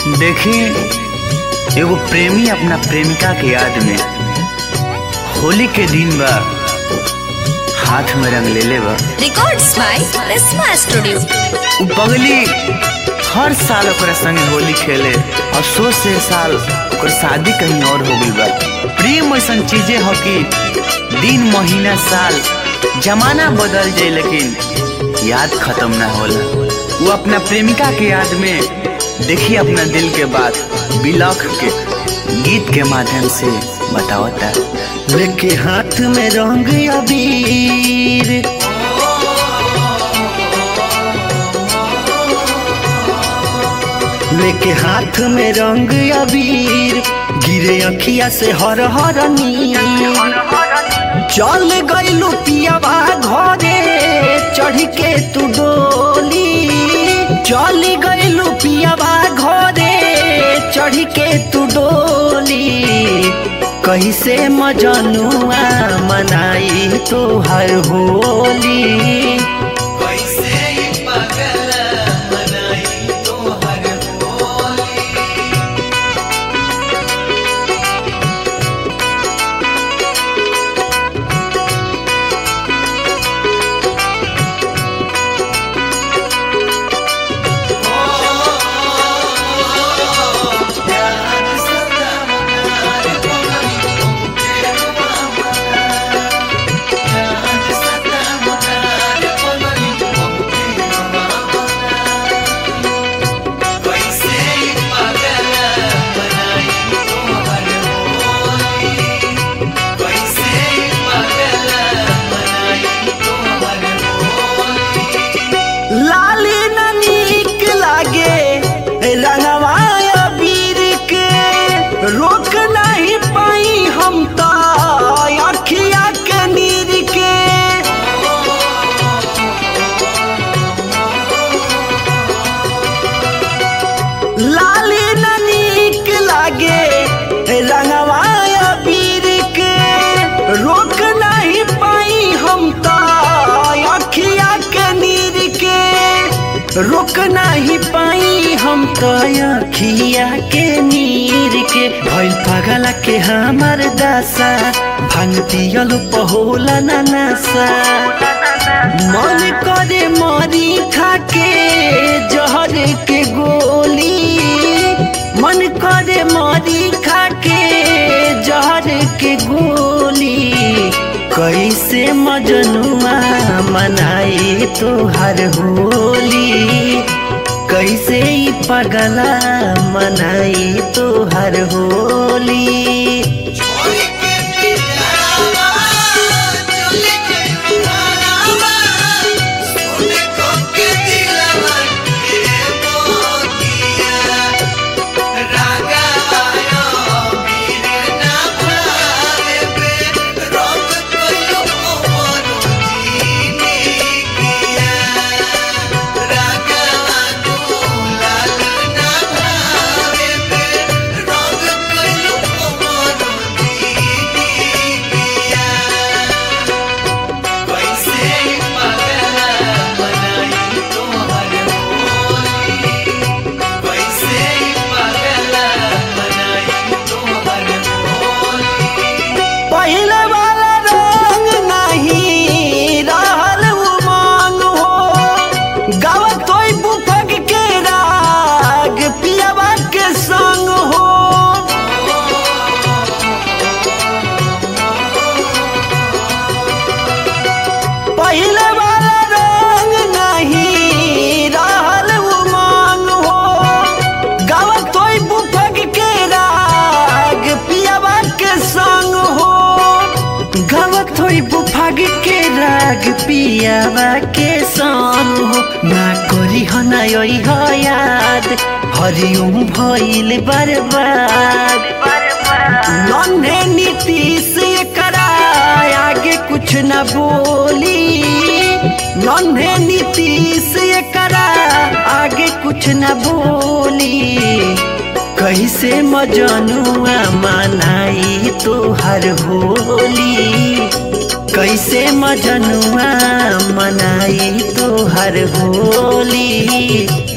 देखी एगो प्रेमी अपना प्रेमिका के याद में होली के दिन बा हाथ में रंग लेले बा Records by Prisma Studio. उ पगली हर साल ओकरा संगे होली खेले और सो से साल ओकर शादी कहीं और हो गई बा प्रेम ऐसन चीजें हो कि दिन महीना साल जमाना बदल जाए लेकिन याद खत्म ना होला वो अपना प्रेमिका के याद में देखी अपना दिल के बात बिलख के गीत के माध्यम से बतावता लेके हाथ में रंग अबीर लेके हाथ में रंग अबीर गिरे अखिया से हर हर नीर चल गइलू पियावा घरे चढ़ के तू डोली चल गइलू पियावा घरे चढ़ के तू डोली कैसे मजनुआ मनाई तोहर होली कैसे पगल मनाई तोहर होली लाली न नीक लागे रंगवा अबीर के रोक नहीं पाई हम तो अखिया के नीर के लाली न नीक लागे रंगवा अबीर के रोक नहीं पाई हम तो अखिया के नीर के रोक नहीं पाई हम तो अखिया के नीर के भइल पगला के हमर दशा भांग पियल पहोला ना नशा मन करे मरी खाके जहर के गोली मन करे मरी खाके जहर के गोली कैसे मजनुआ मनाई तोहर होली कैसे ई पगला मनाई तोहर होली पहले वाला रंग नहीं रहल उमंग हो गावत होई बुफक के राग पियावा के संग हो पहले वाला रंग नहीं रहल उमंग हो गावत होई बुफक के राग पियावा के संग हो गावत होई बुफक के राग पियावा के संग हो ना करी हो ना योई हो याद हरिओम भइल बर्बाद नन्हे नीतीश करा आगे कुछ न बोली नन्हे नीतीश करा आगे कुछ न बोली कैसे मजनुआ मनाई तोहर होली कैसे मजनुआ मनाई तोहर होली